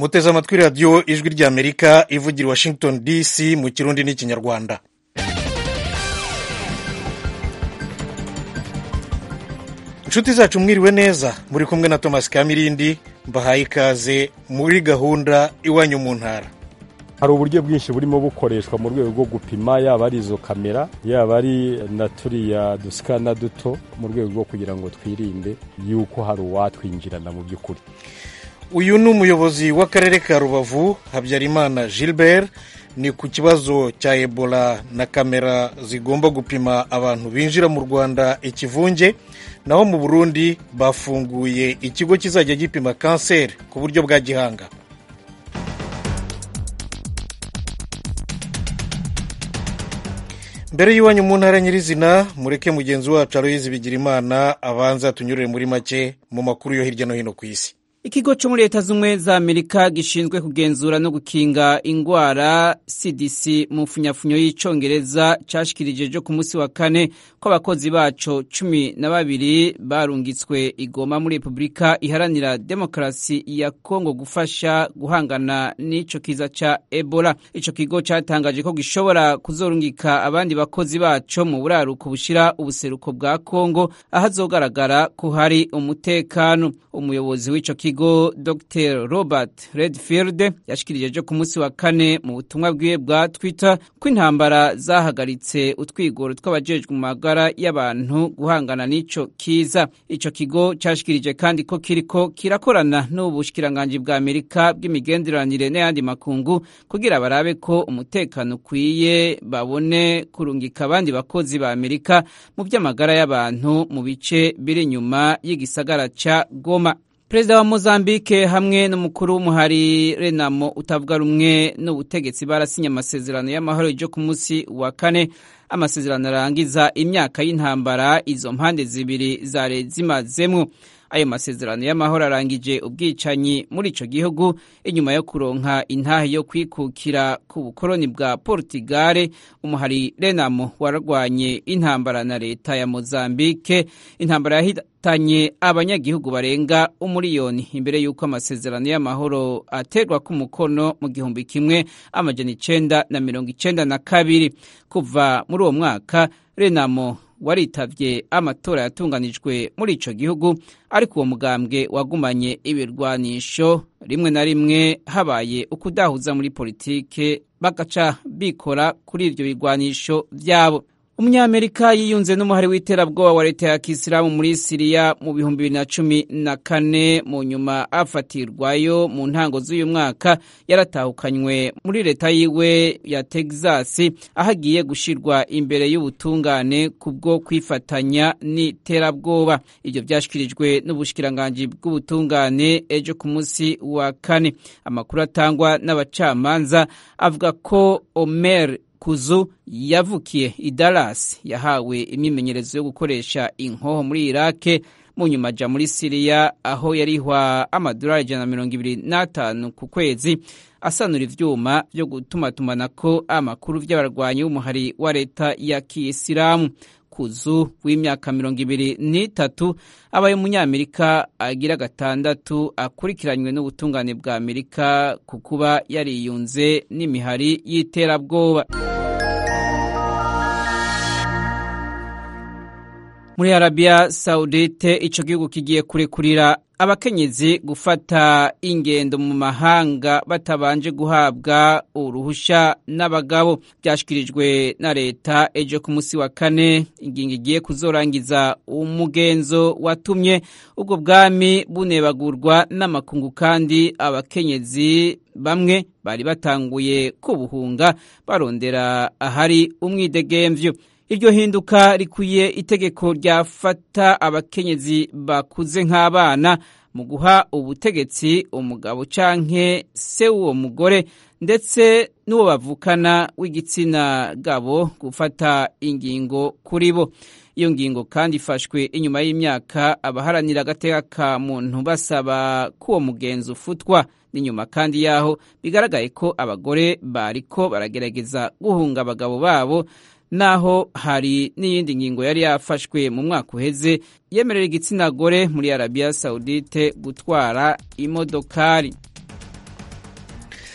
muteze amatwi radiyo ijwi ry'amerika ivugira i washington dc mu kirundi n'ikinyarwanda inshuti zacu mwiriwe neza muri kumwe na thomas kamirindi mbahaye ikaze muri gahunda iwanyu mu ntara hari uburyo bwinshi burimo bukoreshwa mu rwego rwo gupima yaba ari izo kamera yaba ari na turiya dusikana duto mu rwego rwo kugira ngo twirinde yuko hari uwatwinjirana mu by'ukuri uyu ni umuyobozi w'akarere ka rubavu habyarimana gilbert ni ku kibazo cya ebola na kamera zigomba gupima abantu binjira mu rwanda ikivunge naho mu burundi bafunguye ikigo kizajya gipima kanseri ku buryo bwa gihanga mbere y'iwanyu mu ntara nyirizina mureke mugenzi wacu aroyizi bigira imana abanza tunyurire muri make mu makuru yo hirya no hino ku isi ikigo cyo muri leta z'ubumwe za amerika gishinzwe kugenzura no gukinga indwara cdc mu mfunyafunyo y'icyongereza cyashikirije ejo ku munsi wa kane ko abakozi baco cumi na babiri barungitswe igoma muri repubulika iharanira demokarasi ya kongo gufasha guhangana n'ico kiza ca ebola ico kigo cyatangaje ko gishobora kuzorungika abandi bakozi baco mu buraruko bushira ubuseruko bwa kongo ahazogaragara ko hari umutekano umuyobozi w'ico kigo kigo dr robert redfield yashikirije ejo ku munsi wa kane mu butumwa bwiwe bwa twitter ko intambara zahagaritse utwigoro tw'abajejwe mu magara y'abantu guhangana n'ico kiza ico kigo cyashikirije kandi ko kiriko kirakorana n'ubushikiranganji bwa amerika bw'imigenderanire n'ayandi makungu kugira barabe ko umutekano ukwiye babone kurungika abandi bakozi ba amerika mu by'amagara y'abantu mu bice biri inyuma y'igisagara ca goma perezida wa mozambique hamwe n'umukuru w'umuhari renamo utavuga rumwe n'ubutegetsi barasinye amasezerano y'amahoro yo ku munsi wa kane amasezerano arangiza imyaka y'intambara izo mpande zibiri zari zimazemwo ayo masezerano y'amahoro arangije ubwicanyi muri ico gihugu inyuma yo kuronka intahe yo kwikukira ku bukoroni bwa portugale umuhari renamo warwanye intambara na leta ya mozambique intambara yahitanye abanyagihugu barenga umuriyoni imbere y'uko amasezerano y'amahoro aterwa ku mukono mu gihumbi kimwe amajana icenda na mirongo icenda na kabiri kuva muri uwo mwaka renamo waritavye amatora yatunganijwe muri ico gihugu ariko uwo mugambwe wagumanye ibirwanisho rimwe na rimwe habaye ukudahuza muri politike bagaca bikora kuri ivyo birwanisho vyabo umunyamerika yiyunze n'umuhari w'iterabwoba wa leta ya kisilamu muri siriya mu bihumbi bibiri na cumi na kane mu nyuma afatirwayo mu ntango z'uyu mwaka yaratahukanywe muri leta yiwe ya texas aho agiye gushirwa imbere y'ubutungane kubwo kwifatanya n'iterabwoba ibyo byashyikirijwe n'ubushikiranganji bw'ubutungane ejo ku munsi wa kane amakuru atangwa n'abacamanza avuga ko omer kuzu yavukiye i Dallas yahawe imyimenyerezo yo gukoresha inkoho muri Irake mu nyuma aja muri Siriya aho yarihwa amadolari ijana na mirongo ibiri n'atanu ku kwezi asanura ivyuma vyo gutumatumanako amakuru vy'abarwanyi b'umuhari wa leta ya Kiyisilamu kuzu w'imyaka mirongo ibiri n'itatu abaye umunyamerika agira gatandatu akurikiranywe n'ubutungane bwa amerika ku kuba yariyunze n'imihari y'iterabwoba muri arabiya sawudite ico gihugu kigiye kurekurira abakenyezi gufata ingendo mu mahanga batabanje guhabwa uruhusha n'abagabo byashyikirijwe na leta ejo ku munsi wa kane ingingo igiye kuzorangiza umugenzo watumye ubwo bwami bunebagurwa n'amakungu kandi abakenyezi bamwe bari batanguye kubuhunga barondera ahari umwidegemvyo iryo hinduka rikwiye itegeko ryafata abakenyezi bakuze nk'abana mu guha ubutegetsi umugabo canke se w'uwo mugore ndetse n'uwo bavukana w'igitsina gabo gufata ingingo kuri bo iyo ngingo kandi ifashwe inyuma y'imyaka abaharanira agateka ka muntu basaba ko uwo mugenzi ufutwa n'inyuma kandi yaho bigaragaye ko abagore bariko baragerageza guhunga abagabo babo naho hari n'iyindi ngingo yari yafashwe mu mwaka uheze yemerera igitsina gore muri arabiya sawudite gutwara imodokari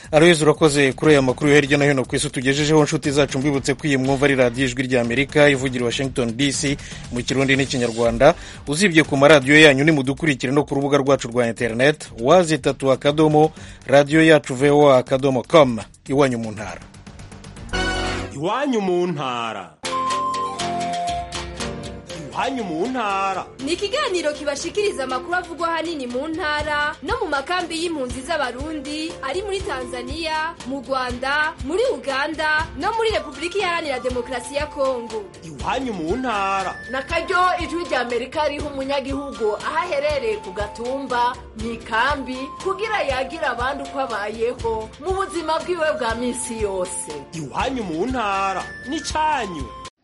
aroyezi urakoze kuri aya makuru yo hirya no hino ku isi tugejejeho inshuti zacu mbibutse ko iyi mwumva ari radiyo ijwi ry'amerika ivugira washington dc mu kirundi n'ikinyarwanda uzibye ku maradiyo yanyu nimudukurikire no ku rubuga rwacu rwa interineti wazitatu akadomo radiyo yacu voa akadomo com iwanyu mu ntara iwanyu mu ntara iwanyu mu ntara ni ikiganiro kibashikiriza amakuru avugwa ahanini mu ntara no mu makambi y'impunzi z'abarundi ari muri tanzania mu rwanda muri uganda no muri repubulika iharanira demokarasi ya kongo iwanyu mu ntara na karyo ijwi rya amerika riha umunyagihugu aho aherereye ku gatumba mu ikambi kugira yagira abandi uko abayeho mu buzima bwiwe bwa minsi yose iwanyu mu ntara n'icyanyu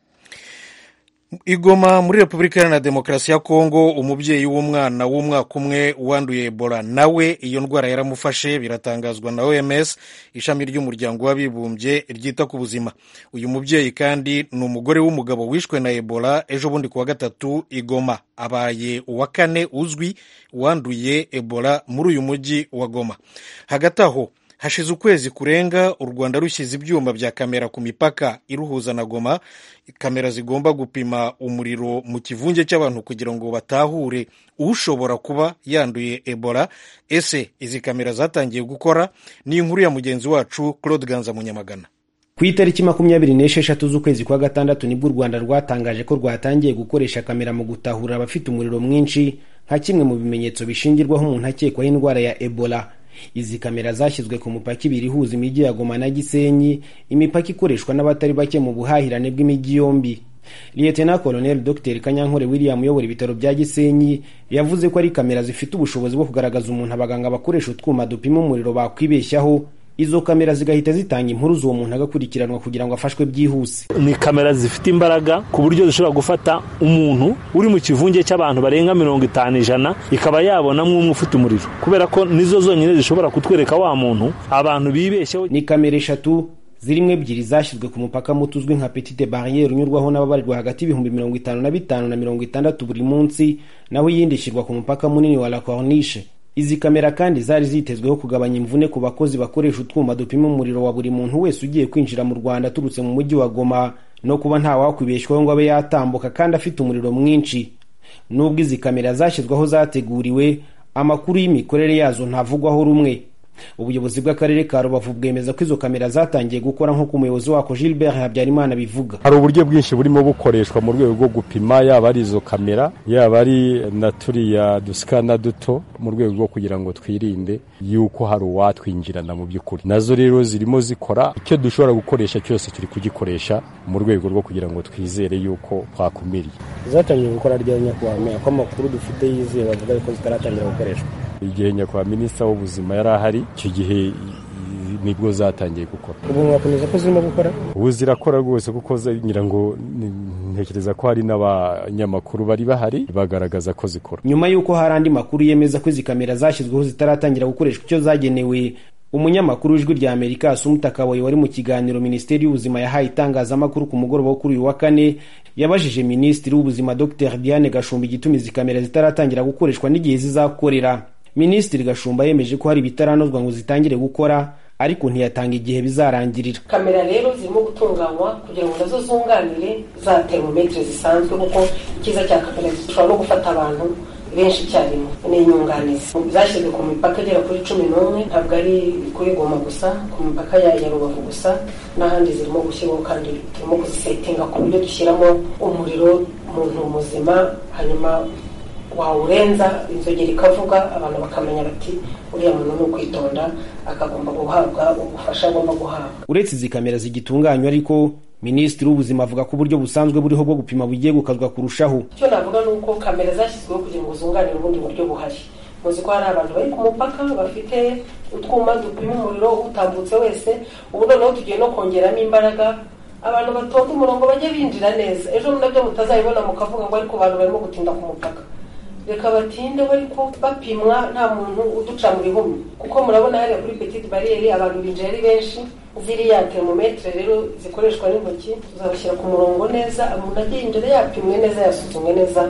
igoma muri repubulika iharanira demokarasi ya kongo umubyeyi w'umwana w'umwaka umwe wanduye ebola nawe iyo ndwara yaramufashe biratangazwa na oms ishami ry'umuryango w'abibumbye ryita ku buzima uyu mubyeyi kandi ni umugore w'umugabo wishwe na ebola ejo bundi ku wa gatatu igoma abaye uwa kane uzwi wanduye ebola muri uyu mujyi wa goma hagati aho hashize ukwezi kurenga u rwanda rushyize ibyuma bya kamera ku mipaka iruhuza na goma kamera zigomba gupima umuriro mu kivunge cy'abantu kugira ngo batahure ushobora kuba yanduye ebola ese izi kamera zatangiye gukora ni inkuru ya mugenzi wacu claude ganza munyamagana ku itariki makumyabiri n'esheshatu z'ukwezi kwa gatandatu nibwo u rwanda rwatangaje ko rwatangiye gukoresha kamera mu gutahura abafite umuriro mwinshi nka kimwe mu bimenyetso bishingirwaho umuntu akekwaho indwara ya ebola izi kamera zashyizwe ku mupaka ibiri ihuza imijyi ya goma na gisenyi imipaka ikoreshwa n'abatari bake mu buhahirane bw'imijyi yombi liyetena koloneli dr kanyankore william uyobora ibitaro bya gisenyi yavuze ko ari kamera zifite ubushobozi bwo kugaragaza umuntu abaganga bakoresha utwuma dupima umuriro bakwibeshyaho izo kamera zigahita zitanga impuruza uwo muntu agakurikiranwa kugira ngo afashwe byihuse ni kamera zifite imbaraga ku buryo zishobora gufata umuntu uri mu kivunge cy'abantu barenga mirongo itanu ijana ikaba yabonamo umwe ufite umuriro kubera ko nizo zonyine zishobora kutwereka wa muntu abantu bibeshyeho ni kamera eshatu zirimo ebyiri zashyizwe ku mupaka muto uzwi nka petite barriere unyurwaho n'ababarirwa hagati y'ibihumbi mirongo itanu na bitanu na mirongo itandatu buri munsi naho iyindi ishyirwa ku mupaka munini wa la corniche izi kamera kandi zari zitezweho kugabanya imvune ku bakozi bakoresha utwuma dupima umuriro wa buri muntu wese ugiye kwinjira mu rwanda aturutse mu mujyi wa goma no kuba ntawakwibeshwaho ngo abe yatambuka kandi afite umuriro mwinshi nubwo izi kamera zashyizweho zateguriwe amakuru y'imikorere yazo ntavugwaho rumwe ubuyobozi bw'akarere ka rubavu bwemeza ko izo kamera zatangiye gukora nk'uko umuyobozi wako gilbert habyarimana bivuga hari uburyo bwinshi burimo bukoreshwa mu rwego rwo gupima yaba ari izo kamera yaba ari na turiya dusikana duto mu rwego rwo kugira ngo twirinde yuko hari uwatwinjirana mu by'ukuri nazo rero zirimo zikora icyo dushobora gukoresha cyose turi kugikoresha mu rwego rwo kugira ngo twizere yuko twakumiriye zatangiye gukora rya nyakubahwa ko amakuru dufite yizewe bavuga ko zitaratangira gukoreshwa igihe nyakubahwa minisitiri w'ubuzima yari ahari icyo gihe nibwo zatangiye gukora ubu mwakomeza ko zirimo gukora ubu zirakora rwose kuko ngira ngo ntekereza ko hari n'abanyamakuru bari bahari bagaragaza ko zikora nyuma y'uko hari andi makuru yemeza ko izi kamera zashyizweho zitaratangira gukoreshwa icyo zagenewe umunyamakuru w'ijwi rya amerika asumuta kaboyi wari mu kiganiro minisiteri y'ubuzima yahaye itangazamakuru ku mugoroba wo kuri uyu wa kane yabajije minisitiri w'ubuzima dr diane gashumba igituma izi kamera zitaratangira gukoreshwa n'igihe zizakorera minisitiri gashumba yemeje ko hari ibitaranozwa ngo zitangire gukora ariko ntiyatanga igihe bizarangirira kamera rero zirimo gutunganywa kugira ngo nazo zunganire za termometre zisanzwe kuko icyiza cya kamera zishobora no gufata abantu benshi icyarimwe ni inyunganizi zashyizwe ku mipaka igera kuri cumi n'umwe ntabwo ari kuri goma gusa ku mipaka ya rubavu gusa n'ahandi zirimo gushyirwaho kandi turimo kuzisetinga ku buryo dushyiramo umuriro umuntu muzima hanyuma wawurenza inzogera ikavuga abantu bakamenya bati uriya muntu ni ukwitonda akagomba guhabwa ubufasha agomba guhabwa uretse izi kamera zigitunganywa ariko minisitiri w'ubuzima avuga ko uburyo busanzwe buriho bwo gupima bugiye gukazwa kurushaho icyo navuga ni uko kamera zashyizweho kugira ngo zunganire ubundi buryo buhari muzi ko hari abantu bari ku mupaka bafite utwuma dupima umuriro utambutse wese ubu noneho tugiye no kongeramo imbaraga abantu batonda umurongo bajye binjira neza ejo nabyo mutazabibona mukavuga ngo ariko abantu barimo gutinda ku mupaka reka batinde ariko bapimwa nta muntu uduca mu bihumbi kuko murabona hariya kuri petite bariyeri abantu binjira ari benshi ziriya termometre rero zikoreshwa n'intoki tuzabashyira ku murongo neza umuntu ajya yinjira yapimwe neza yasuzumwe neza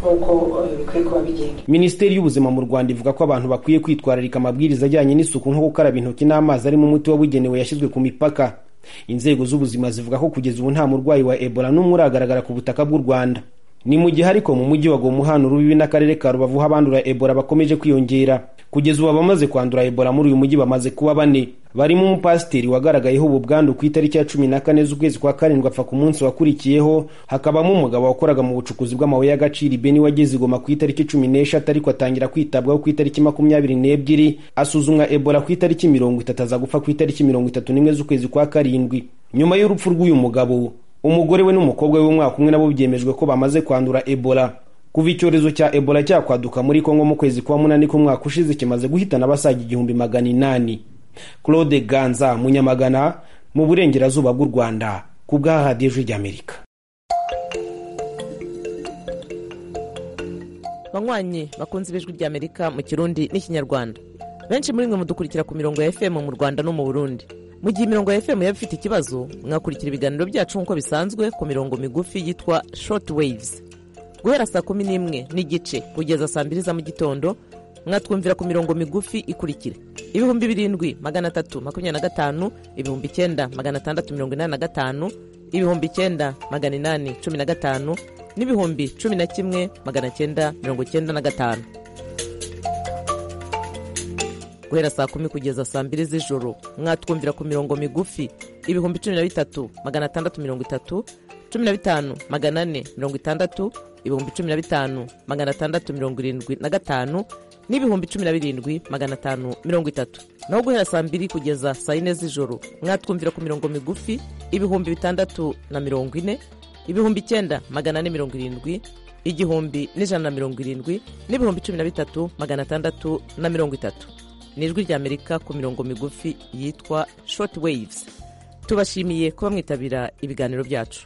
nk'uko bikwiye kuba bigenda minisiteri y'ubuzima mu rwanda ivuga ko abantu bakwiye kwitwararika amabwiriza ajyanye n'isuku nko gukaraba intoki n'amazi arimo umuti wabugenewe yashyizwe ku mipaka inzego z'ubuzima zivuga ko kugeza ubu nta murwayi wa ebola n'umwe uragaragara ku butaka bw'u rwanda ni mu gihe ariko mu mujyi wa goma uhana urubibi n'akarere ka rubavu ho abandura ebola bakomeje kwiyongera kugeza ubu abamaze kwandura ebola muri uyu mujyi bamaze kuba bane barimo umupasiteri wagaragayeho ubu bwandu ku itariki ya cumi na kane z'ukwezi kwa karindwi apfa ku munsi wakurikiyeho hakabamo umugabo wakoraga mu bucukuzi bw'amabuye y'agaciro ibeni wageze igoma ku itariki cumi n'eshatu ariko atangira kwitabwaho ku itariki makumyabiri n'ebyiri asuzumwa ebola ku itariki mirongo itatu aza gupfa ku itariki mirongo itatu n'imwe z'ukwezi kwa karindwi nyuma y'urupfu rw'uyu mugabo umugore we n'umukobwa we w'umwaka umwe nabo byemejwe ko bamaze kwandura ebola kuva icyorezo cya ebola cyakwaduka muri kongo mu kwezi kwa munani k'umwaka ushize kimaze guhitana abasaga igihumbi magana inani claude ganza munyamagana mu burengerazuba bw'u rwanda ku bwa radiyo ijwi ry'amerika banywanyi bakunze ibijwi ry'amerika mu kirundi n'ikinyarwanda benshi muri mwe mudukurikira ku mirongo ya fm mu rwanda no mu burundi mu gihe imirongo ya fm yaba ifite ikibazo mwakurikira ibiganiro byacu nk'uko bisanzwe ku mirongo migufi yitwa short waves guhera saa kumi n'imwe n'igice kugeza saa mbiri za mu gitondo mwatwumvira ku mirongo migufi ikurikira ibihumbi birindwi magana atatu makumyabiri na gatanu ibihumbi icyenda magana atandatu mirongo inani na gatanu ibihumbi icyenda magana inani cumi na gatanu n'ibihumbi cumi na kimwe magana cyenda mirongo cyenda na gatanu guhera saa kumi kugeza saa mbiri z'ijoro mwatwumvira ku mirongo migufi ibihumbi cumi na bitatu magana atandatu mirongo itatu cumi na bitanu magana ane mirongo itandatu ibihumbi cumi na bitanu magana atandatu mirongo irindwi na gatanu n'ibihumbi cumi na birindwi magana atanu mirongo itatu naho guhera saa mbiri kugeza saa yine z'ijoro mwatwumvira ku mirongo migufi ibihumbi bitandatu na mirongo ine ibihumbi icyenda magana ane mirongo irindwi igihumbi n'ijana na mirongo irindwi n'ibihumbi cumi na bitatu magana atandatu na mirongo itatu ni ijwi ry'amerika ku mirongo migufi yitwa short waves tubashimiye kuba mwitabira ibiganiro byacu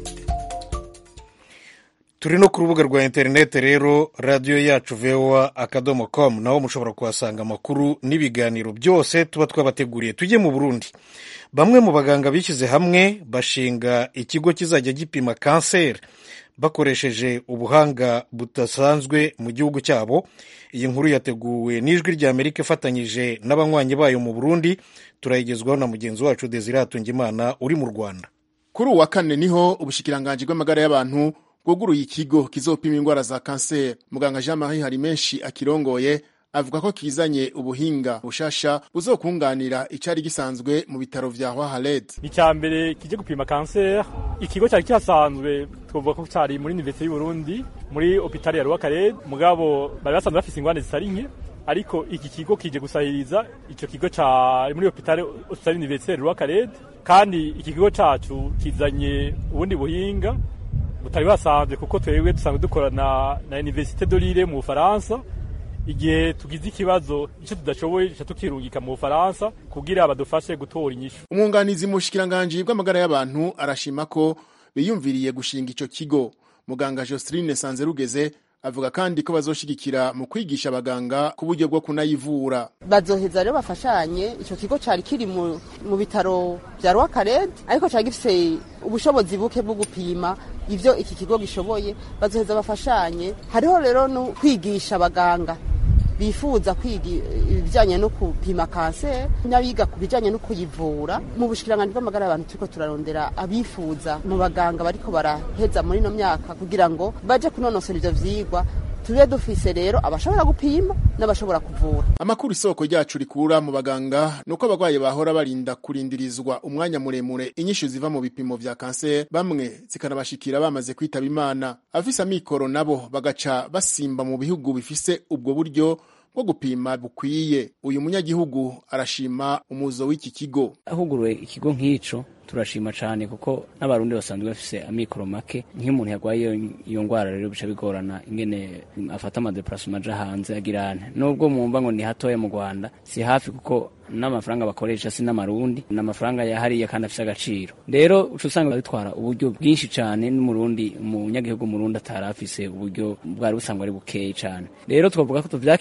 turi no ku rubuga rwa interineti rero radiyo yacu voa akadomo komu naho mushobora kuhasanga amakuru n'ibiganiro byose tuba twabateguriye tujye mu burundi bamwe mu baganga bishyize hamwe bashinga ikigo kizajya gipima kanseri bakoresheje ubuhanga budasanzwe mu gihugu cyabo iyi nkuru yateguwe n'ijwi rya amerika ifatanyije n'abanywanyi bayo mu burundi turayigezwaho na mugenzi wacu desire hatungimana uri mu rwanda kuri uwa kane niho ubushikiranganji bw'amagara y'abantu bwuguruye ikigo kizopima indwara za kanseri muganga jean marie hari menshi akirongoye avuga ko kizanye ubuhinga bushasha buzokunganira icyari gisanzwe mu bitaro vya Hwahaled. icya mbere kije gupima kanseri ikigo cyari kihasanzwe twavuga ko cyari muri universite y'u Burundi muri hopitali ya Rwakarede mugabo bari basanzwe bafise ingwane zitari nke ariko iki kigo kije gusahiriza ico kigo ca muri hopitali hopitali universite Rwakarede kandi iki kigo cacu kizanye ubundi buhinga butari basanzwe kuko twebwe dusanzwe dukorana na universite de Lille mu Bufaransa igihe tugize ikibazo icyo tudashoboye duca tukirungika mu bufaransa kugira badufashe gutora inyishu umwunganizi mu bushikiranganji bw'amagara y'abantu arashima ko biyumviriye gushinga ico kigo muganga Joseline Sanzerugeze avuga kandi ko bazoshigikira mu kwigisha abaganga ku buryo bwo kunayivura bazoheza rero bafashanye ico kigo cari kiri mu, mu bitaro vya Rwakarede ariko cari gifise ubushobozi buke bwo gupima ivyo iki kigo gishoboye bazoheza bafashanye hariho rero no kwigisha abaganga bifuza kwiga ibijyanye no gupima kanseri n'abiga ku bijyanye no kuyivura mu bushikiranganji bw'amagara y'abantu turiko turarondera abifuza mu baganga bariko baraheza muri ino myaka kugira ngo baje kunonosora ivyo vyigwa tube dufise rero abashobora gupima n'abashobora kuvura amakuru isoko ryacu rikura mu baganga nuko abagwayi bahora barinda kurindirizwa umwanya muremure inyishu ziva mu bipimo vya kanseri bamwe zikanabashikira bamaze kwitaba imana abafise amikoro nabo bagaca basimba mu bihugu bifise ubwo buryo bwo gupima bukwiye uyu munyagihugu arashima umuzo w'iki kigo ahuguruwe ikigo nk'ico turashima cyane kuko n'abarundi basanzwe bafise amikoro make nk'iyo umuntu yarwaye iyo ndwara rero bica bigorana ingene afata amadeparasoma aja hanze agirane nubwo mwumva ngo ni hatoya mu rwanda si hafi kuko n'amafaranga bakoresha si n'amarundi ni amafaranga yahariye kandi afise agaciro rero uca usanga bitwara uburyo bwinshi cyane n'umurundi umunyagihugu murundi atari afise uburyo bwari busanzwe ari bukeyi cyane rero twavuga ko tuvyakiriye neza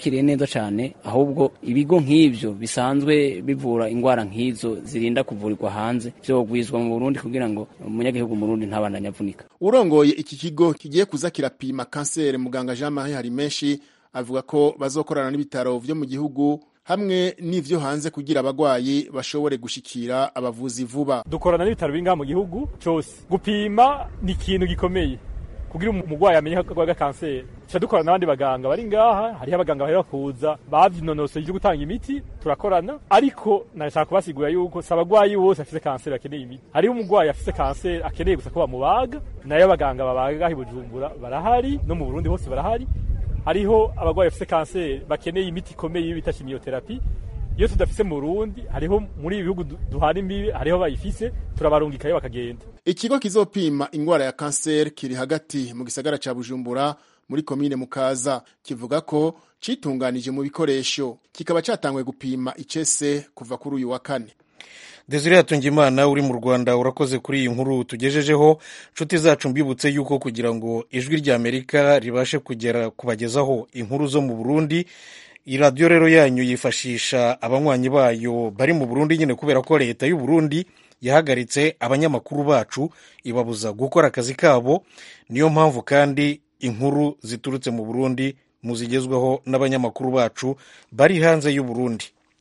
vyiza cane ahubwo ibigo nk'ivyo bisanzwe bivura ingwara nk'izo zirinda kuvurirwa hanze vyogwizwa mu Burundi kugira ngo umunyagihugu mu Burundi ntabandanye avunika urongoye iki kigo kigiye kuza kirapima kanseri muganga Jean Marie Harimenshi avuga ko bazokorana n'ibitaro vyo mu gihugu hamwe n'ivyo hanze kugira abagwayi bashobore gushikira abavuzi vuba dukorana n'ibitaro bingaha mu gihugu cose gupima ni ikintu gikomeye kugira umugwayi amenye ko agwaye kanseri tuca dukorana n'abandi baganga bari ngaha hariho abaganga bahera kuza bavyinonosoye ivyo gutanga imiti turakorana ariko nashaka kubasigura yuko si abagwayi bose afise kanseri bakeneye imiti hariho umugwayi afise kanseri akeneye gusa ko bamubaga nayo abaganga babaga i bujumbura barahari no mu burundi hose barahari hariho abagwayi bafise kanseri bakeneye imiti ikomeye bita chimiotherapy iyo tudafise mu Burundi hariho muri ibihugu duhana imbibi hariho bayifise turabarungikayo bakagenda ikigo kizopima ingwara ya kanseri kiri hagati mu gisagara ca Bujumbura muri komine Mukaza kivuga ko citunganije mu bikoresho kikaba catangwe gupima icese kuva kuri uyu wa kane Desire Hatungimana uri mu Rwanda urakoze kuri iyi nkuru tugejejeho nshuti zacu mbibutse yuko kugira ngo ijwi rya Amerika ribashe kugera kubagezaho inkuru zo mu Burundi iyi radiyo rero yanyu yifashisha abanywanyi bayo bari mu Burundi nyine kubera ko leta y'u Burundi yahagaritse abanyamakuru bacu ibabuza gukora akazi kabo niyo mpamvu kandi inkuru ziturutse mu Burundi muzigezweho n'abanyamakuru bacu bari hanze y'u Burundi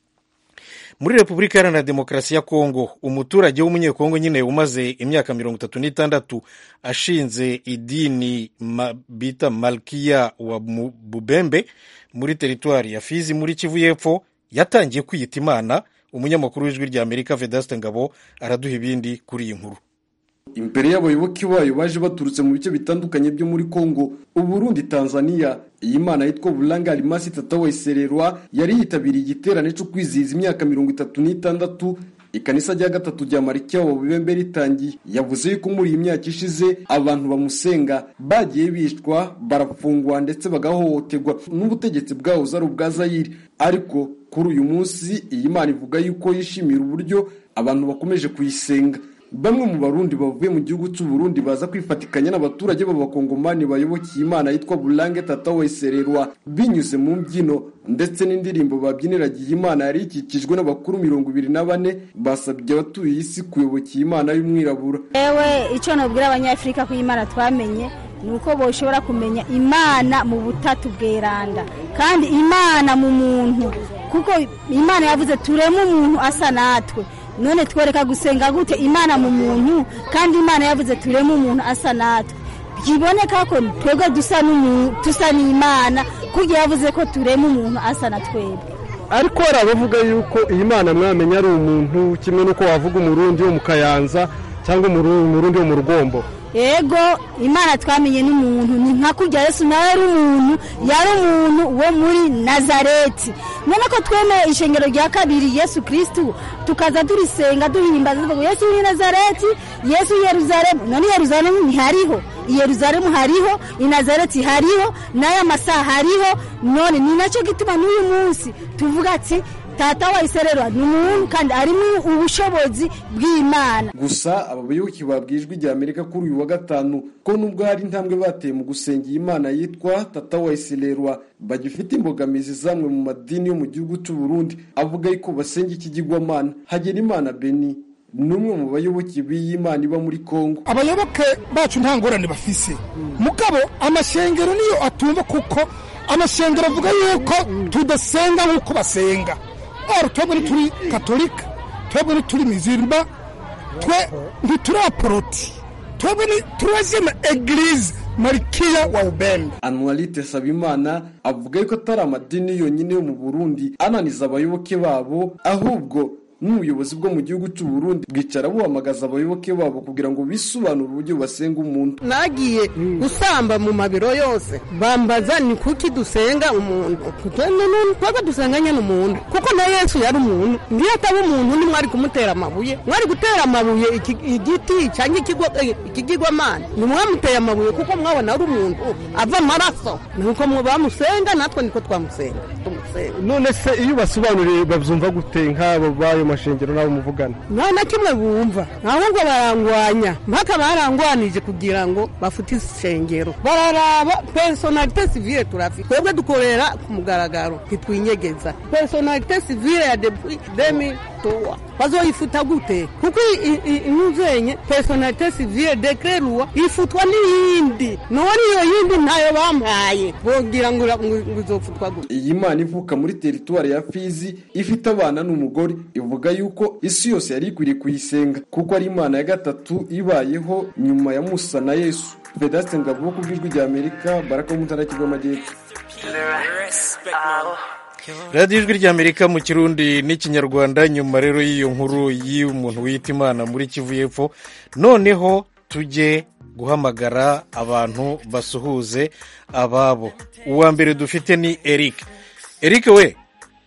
muri repubulika iharanira demokarasi ya kongo umuturage w'umunyekongo nyine umaze imyaka mirongo itatu n'itandatu ashinze idini ma, bita malkiya wa bubembe muri teritwari ya fizi muri kivu y'epfo yatangiye kwiyita imana umunyamakuru w'ijwi rya amerika vedaste ngabo araduha ibindi kuri iyi nkuru imbere y'abayoboke bayo baje baturutse mu bice bitandukanye byo muri Kongo Uburundi Tanzania iyi mana yitwa Bulanga Alimasi Tata Wesererwa yari yitabiriye igiterane cyo kwizihiza imyaka mirongo itatu n'itandatu ikanisa rya gatatu rya Marikia wa Bibembe ritangiye yavuze yuko muri iyi myaka ishize abantu bamusenga bagiye bicwa barafungwa ndetse bagahohoterwa n'ubutegetsi bwahoze ari ubwa Zaire ariko kuri uyu munsi iyi mana ivuga yuko yishimira uburyo abantu bakomeje kuyisenga bamwe mu barundi bavuye mu gihugu cy'u Burundi baza kwifatikanya n'abaturage b'abakongomani bayobokiye imana yitwa Bulange Tata Wesererwa binyuze mu mbyino ndetse n'indirimbo babyiniragiye imana yari ikikijwe n'abakuru mirongo ibiri na bane basabye abatuye isi kuyobokiye imana y'umwirabura yewe icyo nabwira abanyafurika ko imana twamenye ni uko boshobora kumenya imana mu butatu bweranda kandi imana mu muntu kuko imana yavuze tureme umuntu asa natwe none twereka gusenga gute imana mu muntu kandi imana yavuze tureme umuntu asa natwe byiboneka ko twebwe dusa n'imana kuko yavuze ko tureme umuntu asa na twebwe ariko hari abavuga yuko iyi mana mwamenya ari umuntu kimwe n'uko wavuga umurundi wo mu kayanza cyangwa umurundi wo mu rugombo ego imana twamenye n'umuntu ni nka kurya yesu nawe ari umuntu yari umuntu wo muri nazareti none ko twemeye ishengero rya kabiri yesu kirisitu tukaza turisenga duhimbaza tuvuga yesu w'i nazareti yesu i yeruzalemu none i yeruzalemu ntihariho i yeruzalemu hariho i nazareti hariho n'aya masaha hariho none ni nacyo gituma n'uyu munsi tuvuga ati tata wa isererwa ni umuntu kandi arimo ubushobozi bw'imana gusa aba bayoboke babwijwe rya amerika kuri uyu wa gatanu ko nubwo hari intambwe bateye mu gusenga iyi mana yitwa tata wa isererwa bagifite imbogamizi zamwe mu madini yo mu gihugu cy'u Burundi avuga yuko basenga ikigirwamana hagera imana beni ni umwe mu bayoboke b'iyi mana iba muri kongo abayoboke bacu nta ngorane bafise mugabo amashengero niyo atumva kuko amashengero avuga yuko tudasenga nk'uko basenga oro twebwe ntituri katolika twebwe ntituri mizirima twe ntituri aporoti twebwe turazina egirize marikiya wa ubembe anuwarite sabimana avuga yuko atari amadini yonyine yo mu burundi ananiza abayoboke babo ahubwo n'ubuyobozi bwo mu gihugu cy'u Burundi bwicara buhamagaza abayoboke babo kugira ngo bisobanure uburyo basenga umuntu nagiye gusamba mu mabiro yose bambaza ni kuki dusenga umuntu twebwe dusenga nyine umuntu kuko na yesu yari umuntu ngiyo ataba umuntu ntimwari kumutera amabuye mwari gutera amabuye igiti cyangwa ikigirwamana ntimwamuteye amabuye kuko mwabona ari umuntu ava amaraso nuko bamusenga natwe niko twamusenga none se iyo basobanuriye babyumva gute nk'abo bayo ayo mashengero n'abo muvugana nta na kimwe bumva ahubwo barangwanya mpaka barangwanije kugira ngo bafute isengero bararaba personalite civile turafite twebwe dukorera ku mugaragaro ntitwinyegeza personalite civile ya depuis 2003 bazoyifuta gute kuko inuzenye personalite civile decret loi ifutwa n'iyindi none iyo yindi ntayo bampaye bogira ngo ngo izofutwa gute iyi mana ivuka muri teritwari ya fizi ifite abana n'umugore ivuga yuko isi yose yari ikwiriye kuyisenga kuko ari imana ya gatatu ibayeho nyuma ya musa na yesu vedaste ngabo ku bw'ijwi rya amerika baraka wo mu ntara y'amajyepfo radiyo ijwi ry'amerika mu kirundi n'ikinyarwanda nyuma rero y'iyo nkuru y'umuntu wiyita imana muri kivu y'epfo noneho tujye guhamagara abantu basuhuze ababo uwa mbere dufite ni eric eric we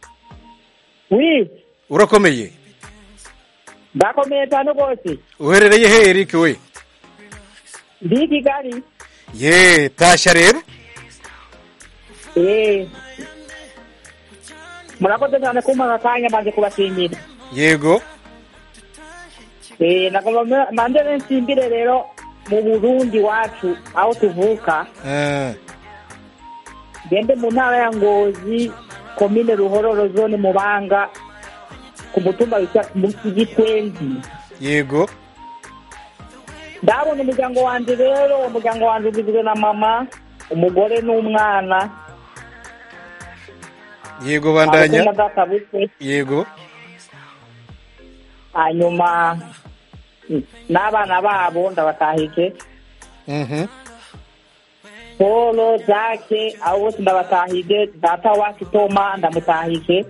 urakomeye ndakomeye cyane rwose uherereye he eric we ndi i kigali ye tashya rero eee murakoze cyane kumpa akanya maze kubashimira yego eee nagomba mande nsimbire rero mu burundi wacu aho tuvuka gende mu ntara ya ngozi komine ruhororo zone mubanga ku mutumba witwa gitwenzi yego ndabona umuryango wanjye rero umuryango wanjye ugizwe na mama umugore n'umwana yego bandanya na data bukwe yego hanyuma n'abana babo ndabatahije polo jake abo bose ndabatahije data wacu toma ndamutahije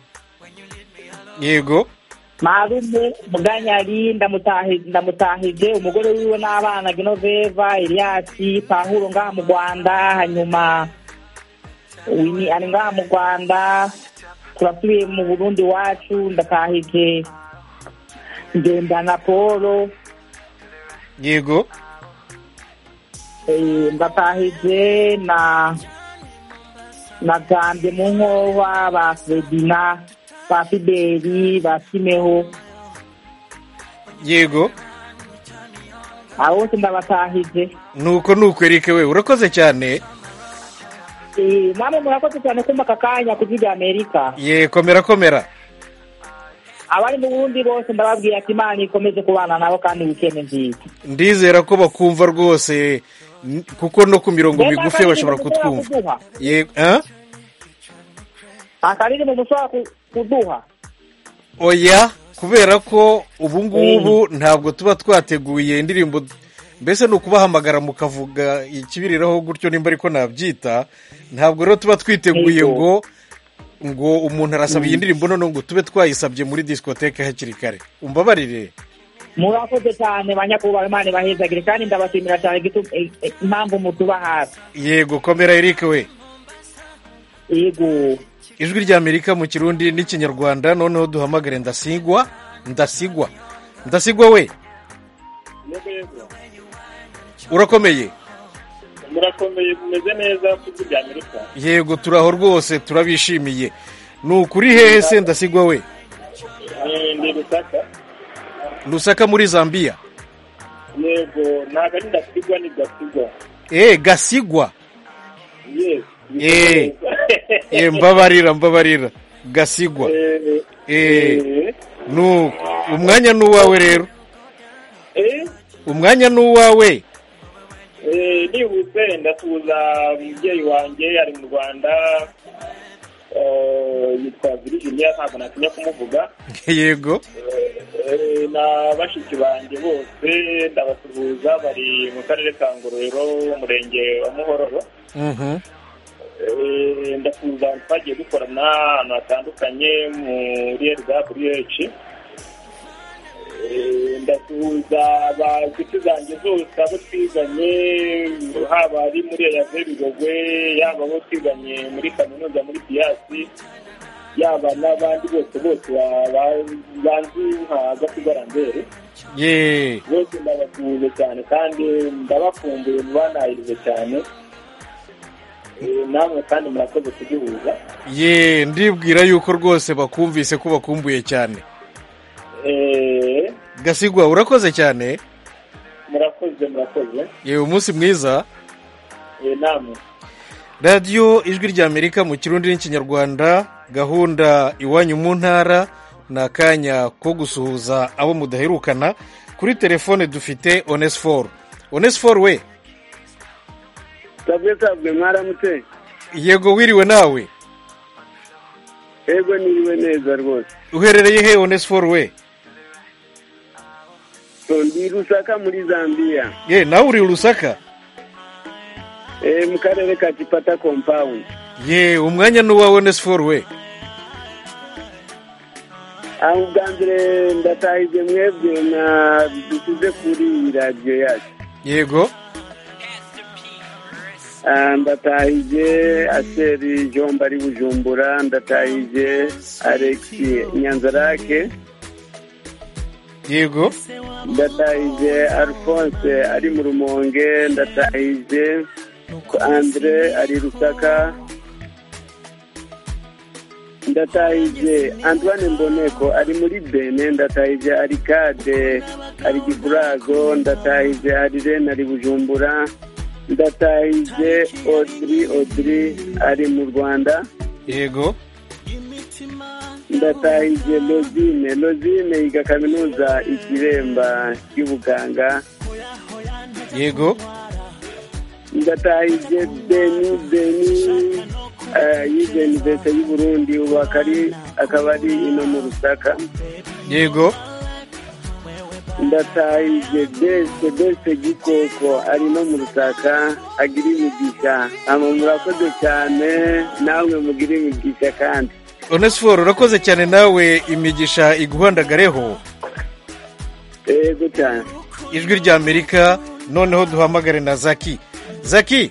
yego marume muganyari ndamutahije umugore wiwe n'abana genoveva eliyasi pahuro ngaha mu rwanda hanyuma wini ari ngaha mu rwanda turasubiye mu burundi wacu ndatahije ngendana polo yego ndatahije na na gambye mu nkoba ba fredina ba fideli ba simeho yego abo bose ndabatahije nuko nuko erike we urakoze cyane namwe murakoze cyane kumva aka kanya ku rya amerika ye komera komera abari mu burundi bose ndababwira ati imana ikomeze kubana nabo kandi wikende nziza ndizera ko bakumva rwose kuko no ku mirongo migufi bashobora kutwumva akaririmbo mushobora kuduha oya kubera ko ubu ngubu ntabwo tuba twateguye indirimbo mbese ni ukubahamagara mukavuga ikibiriraho gutyo nimba ariko nabyita ntabwo rero tuba twiteguye ngo ngo umuntu arasaba iyi ndirimbo noneho ngo tube twayisabye muri disikoteke hakiri kare umbabarire murakoze cyane banyakubahwa imana ibahezagire kandi ndabashimira cyane impamvu mutuba hafi yego komera eric we yego ijwi ry'amerika mu kirundi n'ikinyarwanda noneho duhamagare ndasigwa ndasigwa ndasigwa we urakomeye murakomeye mumeze neza ku ijwi ry'amerika yego turaho rwose turabishimiye ni ukuri hehe se ndasigwa we ni rusaka rusaka muri zambia yego ntabwo ari ndasigwa ni gasigwa eee gasigwa yesi eee mbabarira mbabarira gasigwa eee nuko umwanya ni uwawe rero umwanya ni uwawe nihuse ndasuhuza umubyeyi wanjye ari mu rwanda yitwa virginia ntabwo natinya kumuvuga yego na bashiki banjye bose ndabasuhuza bari mu karere ka ngororero umurenge wa muhororo ndasuhuza twagiye dukorana ahantu hatandukanye muri rwh ndasuhuza inshuti zanjye zose abo twiganye haba ari muri eyave bigogwe yaba abo twiganye muri kaminuza muri piyasi yaba n'abandi bose bose banzi nka gasigarambere bose ndabasuhuje cyane kandi ndabakumbuye mubanahirize cyane namwe kandi murakoze kugihuza ye ndibwira yuko rwose bakumvise ko bakumbuye cyane Eh, gasigwa urakoze cyane murakoze murakoze yewe umunsi mwiza Eh, namwe radiyo ijwi ry'amerika mu kirundi n'ikinyarwanda gahunda iwanyu mu ntara ni akanya ko gusuhuza abo mudaherukana kuri telefone dufite onesiforo onesiforo we sabwe sabwe mwaramutse yego wiriwe nawe ego niriwe neza rwose uherereye he onesiforo we So, ndi rusaka muri zambia ye nawe uri rusaka eh, mu karere ka kipata compound ye umwanya ni uwawe onesiforo we aho ubwa mbere ndatahije mwebwe na dusize kuri iyi radiyo yacu yego Ah, ndatahije aseri jomba ari bujumbura ndatahije alexi nyanzarake yego ndatahije alphonse ari mu rumonge ndatahije andre ari rusaka ndatahije antoine mboneko ari muri bene ndatahije arikade ari gikurazo ndatahije arirene ari bujumbura ndatahije odiri odiri ari mu rwanda yego ndatahije lozine lozine yiga kaminuza ikiremba y'ubuganga yego ndatahije beni beni eh, yize universite y'uburundi ubu akari akaba ari ino mu rusaka yego ndatahije bese bese gikoko ari no mu rusaka agira imigisha ama murakoze cyane namwe mugira imigisha kandi onesiforo urakoze cyane nawe imigisha iguhandagareho yego cyane ijwi ry'amerika noneho duhamagare na zaki zaki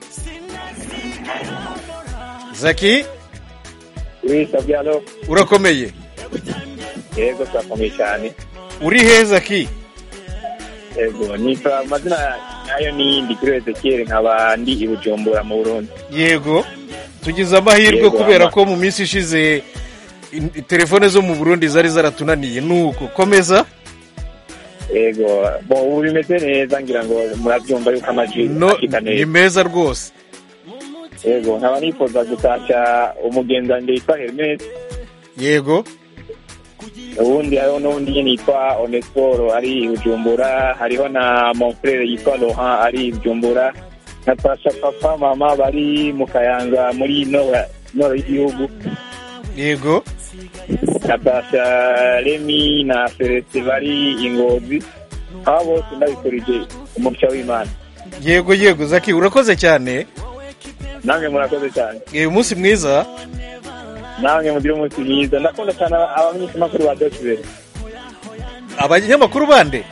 zaki wisabyano urakomeye yego turakomeye cyane uri he zaki yego nitwa amazina nayo ni kuri ezekiyeli nkaba ndi i bujumbura mu burundi yego tugize amahirwe Yego, kubera ama- ko mu minsi ishize in- telefone zo mu burundi zari zaratunaniye nuko komeza yego bo ubu bimeze neza ngira ngo murabyumva yuko amajwi no ashika ni neza meza rwose yego nkaba nifuza gutashya umugenzi yitwa hermes yego ubundi hariho n'undi nyine yitwa onesiporo ari i bujumbura hariho na monfrere yitwa laurent ari i bujumbura natasha papa mama bari mu kayanza muri nora nora y'igihugu yego natasha remi na celeste bari i ngozi aba bose ndabikurije umugisha w'imana yego yego zaki urakoze cyane namwe murakoze cyane uyu munsi mwiza namwe mugire umunsi mwiza ndakunda cyane abamenyeshamakuru ba dosibere abanyamakuru bande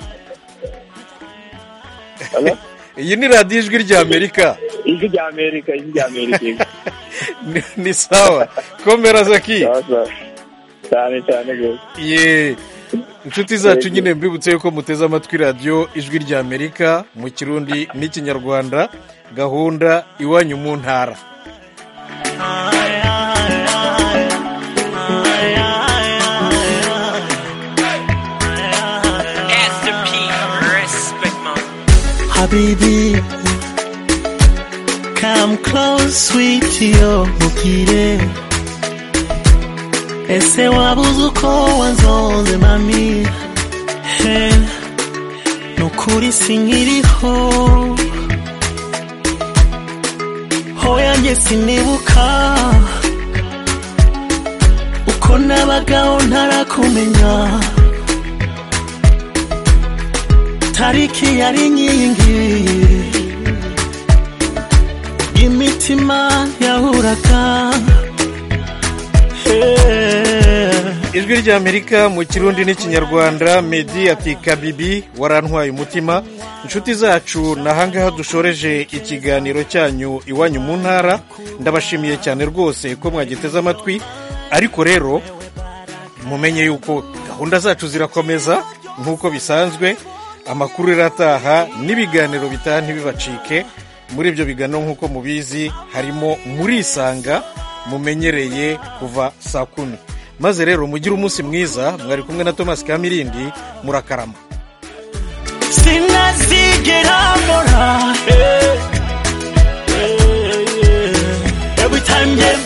iyi ni radiyo ijwi ry'amerika ijwi rya amerika ijwi rya amerika Ni- ni sawa komera zaki cyane cyane rwose ye inshuti zacu nyine mbibutse yuko muteze amatwi radiyo ijwi ry'amerika mu kirundi n'ikinyarwanda gahunda iwanyu mu ntara Habibi, come close, sweetie, oh, mukire. Ese wabuze uko wanzonze mami he nukuri sinkiriho hoya njye sinibuka uko nabagaho ntarakumenya tariki yari inkingi imitima yahuraga ijwi ry'amerika mu kirundi n'ikinyarwanda medi ati kabibi warantwaye umutima inshuti zacu ni ahangaha dushoreje ikiganiro cyanyu iwanyu mu ntara ndabashimiye cyane rwose ko mwagiteze amatwi ariko rero mumenye yuko gahunda zacu zirakomeza nk'uko bisanzwe amakuru irataha n'ibiganiro bitaha ntibibacike muri ibyo biganiro nk'uko mubizi harimo murisanga mumenyereye kuva saa kumi maze rero mugire umunsi mwiza mwari kumwe na thomas kamirindi murakarama sinazigera mbona eh, eh, eh. every time you